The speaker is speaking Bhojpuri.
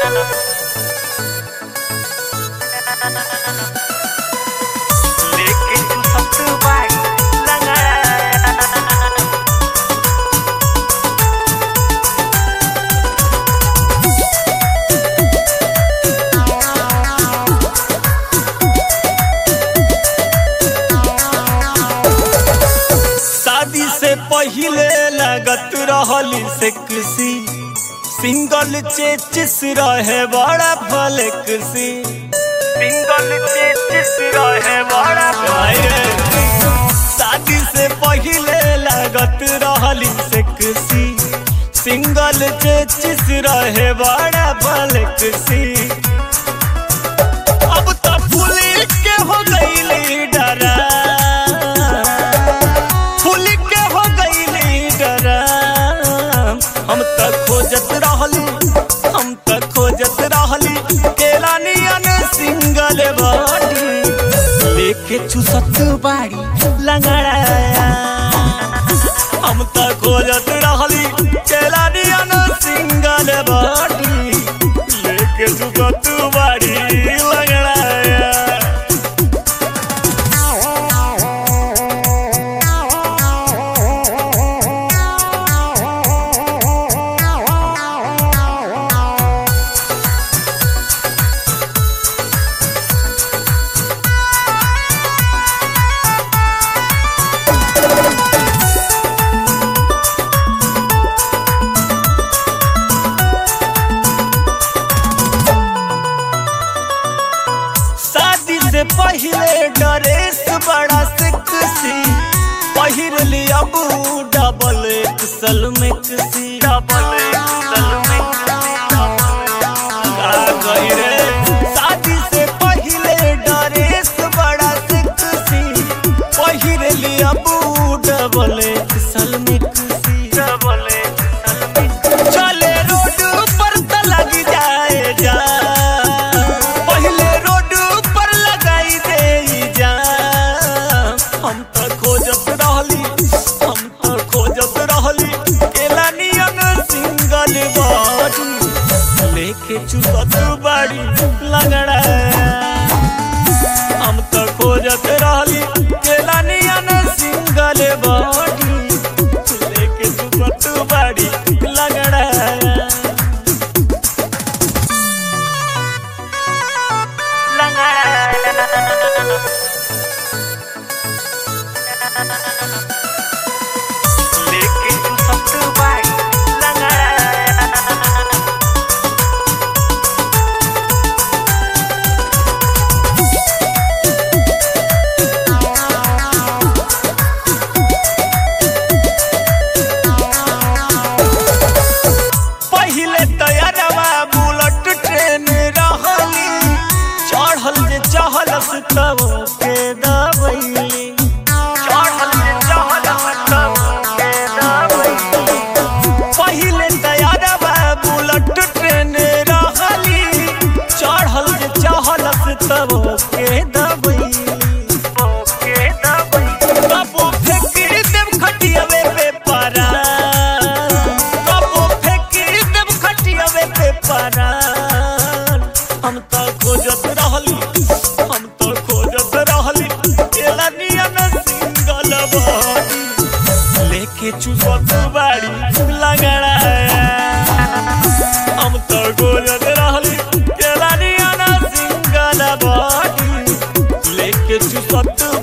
लेके तू सब बाई लगा शादी से पहिले लगत रहली सेक्सी सिंगल चेचिस रहे बड़ा फ्लेक्सी सिंगल चेचिस रहे बड़ा भाई रे। शादी से पहिले लगत रहली सेक्सी सिंगल चेचिस रहे बड़ा फ्लेक्सी अब तो पुलिस के हो गई डरा फूल के हो गई डरा हम त खोजत रहली हम त खोजत रहली केला नियन सिंगल बॉडी लेके चुसत बाड़ी लंगड़ाया हम त खोजत रहली केला नियन सिंगल बॉडी लेके चुसत बाड़ी लंगड़ाया शादी से पहले ड्रेस बड़ा सेक्सी पहिर लिया बू डबल एक्सल में किसी डबल एक्सल में आ गई रे शादी से पहले ड्रेस बड़ा सेक्सी पहिर लिया बू डबल एक्सल में किसी डबल एक्सल में चले रोड पर त लग जाए जा पहले रोड पर लगाई दे जा हम त खोजत रहली हम त खोजत रहली केला नियन सिंगल बॉडी लेके चुसत बाड़ी लगड़ा हम त खोजत रहली केला नियन सिंगल बॉडी लेके चुसत बाड़ी लगड़ा लेके तू सब बाई लगा पहिले तैयारवा बुलेट ट्रेन रहली चढ़ल जे चहलस तब के दबैली चढ़ल जे चहल तब के दबई पहिले तैयारवा बुलेट ट्रेन रहली चढ़ल जे चहलस तब के दबैली ओके दबई कबो फेंक देव खटियावे पे पारा कबो फेंक देव खटियावे पे पारा हम तो खोजत रहली हम तो खोजत रहली केला नियन सिंगल बॉडी लेके चुसत बाड़ी लगड़ा हम तो खोजत रहली केला नियन सिंगल बॉडी लेके चुसत